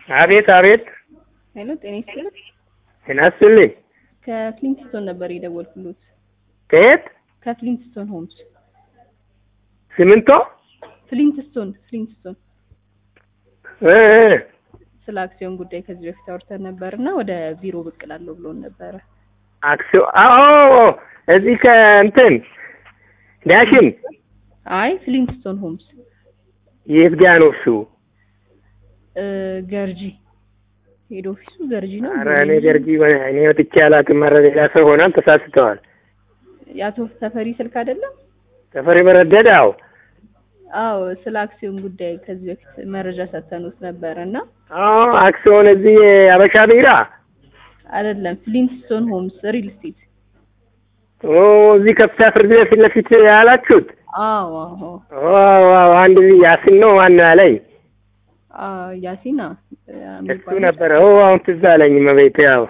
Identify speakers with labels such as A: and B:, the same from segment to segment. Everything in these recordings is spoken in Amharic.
A: አቤት አቤት።
B: ሄሎ ጤና ይስጥልኝ።
A: ጤና ይስጥልኝ።
B: ከፍሊንትስቶን ነበር የደወልኩሎት።
A: ከየት?
B: ከፍሊንትስቶን ሆምስ።
A: ሲሚንቶ?
B: ፍሊንትስቶን ፍሊንትስቶን
A: እ እ
B: ስለ አክሲዮን ጉዳይ ከዚህ በፊት አውርተን ነበር እና ወደ ቢሮ ብቅ እላለሁ ብሎን ነበረ።
A: አክሲዮ አዎ፣ እዚህ ከእንትን ዳሽን
B: አይ ፍሊንትስቶን ሆምስ
A: የት ጋ ነው እሱ?
B: እ ገርጂ ሄድ ኦፊሱ ገርጂ ነው።
A: ኧረ እኔ ገርጂ እኔ ወጥቼ አላውቅም። ኧረ ሌላ ሰው ሆናል፣ ተሳስተዋል።
B: የአቶ ተፈሪ ስልክ አይደለም?
A: ተፈሪ በረደድ? አዎ
B: አዎ ስለ አክሲዮን ጉዳይ ከዚህ በፊት መረጃ ሰጥተኑት ነበረ እና
A: አዎ፣ አክሲዮን እዚህ አበሻ ቢራ
B: አይደለም ፍሊንትስቶን ሆምስ ሪል ስቴት።
A: ኦ እዚህ ከፍታ ፍርድ ቤት ፊት ለፊት ያላችሁት?
B: አዎ አዎ
A: ዋው ዋው፣ አንድ ልጅ ያሲን ነው ማነው ያለኝ
B: አ ያሲና
A: እሱ ነበረ። ኦ አሁን ትዝ አለኝ መቤት። ያው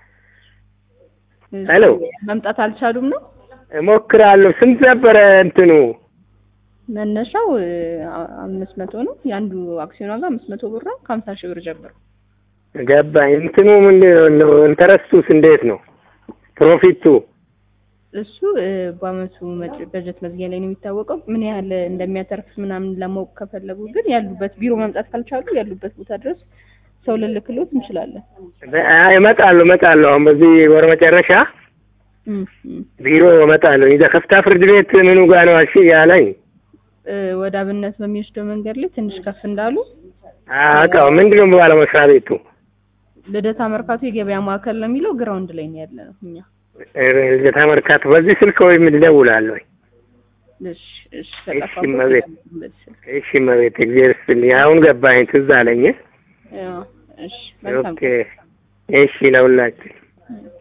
A: ሄሎ።
B: መምጣት አልቻሉም ነው
A: እሞክራለሁ። ስንት ነበረ እንትኑ?
B: መነሻው አ- አምስት መቶ ነው። የአንዱ አክሲዮን ዋጋ አምስት መቶ ብር ነው ከሀምሳ ሺህ ብር ጀምሮ።
A: ገባኝ። እንትኑ ምንድን ነው? ኢንተረስቱስ እንዴት ነው? ፕሮፊቱ
B: እሱ እ፣ በአመቱ መጭ- በጀት መዝጊያ ላይ ነው የሚታወቀው። ምን ያህል እንደሚያተርፍ ምናምን ለማወቅ ከፈለጉ ግን ያሉበት ቢሮ መምጣት ካልቻሉ ያሉበት ቦታ ድረስ ሰው ልልክሎት እንችላለን።
A: አይ፣ እመጣለሁ እመጣለሁ። አሁን በዚህ ወር መጨረሻ
B: እም፣ እም።
A: ቢሮ እመጣለሁ። ይዘ ከፍታ ፍርድ ቤት ምኑ ጋር ነው አልሽ ያለኝ?
B: እ፣ ወደ አብነት በሚወስደው መንገድ ላይ ትንሽ ከፍ እንዳሉ
A: አውቃው ምንድን ነው ባለ መስሪያ ቤቱ?
B: ልደታ መርካቶ የገበያ ማዕከል ነው የሚለው ግራውንድ ላይ ነው ያለ ነው እኛ።
A: ልደታ መርካቶ። በዚህ ስልክ ወይም እደውላለሁ።
B: እሺ እሺ
A: እሺ፣
B: ተጠፋበት
A: እመቤት።
B: በዚህ ስልክ።
A: እሺ መቤት፣ እግዚአብሔር ይስጥልኝ። አሁን ገባኝ፣ ትዝ አለኝ።
B: ያው፣ እሺ መልካም
A: ኦኬ፣ እሺ ለሁላችን
B: ቀን።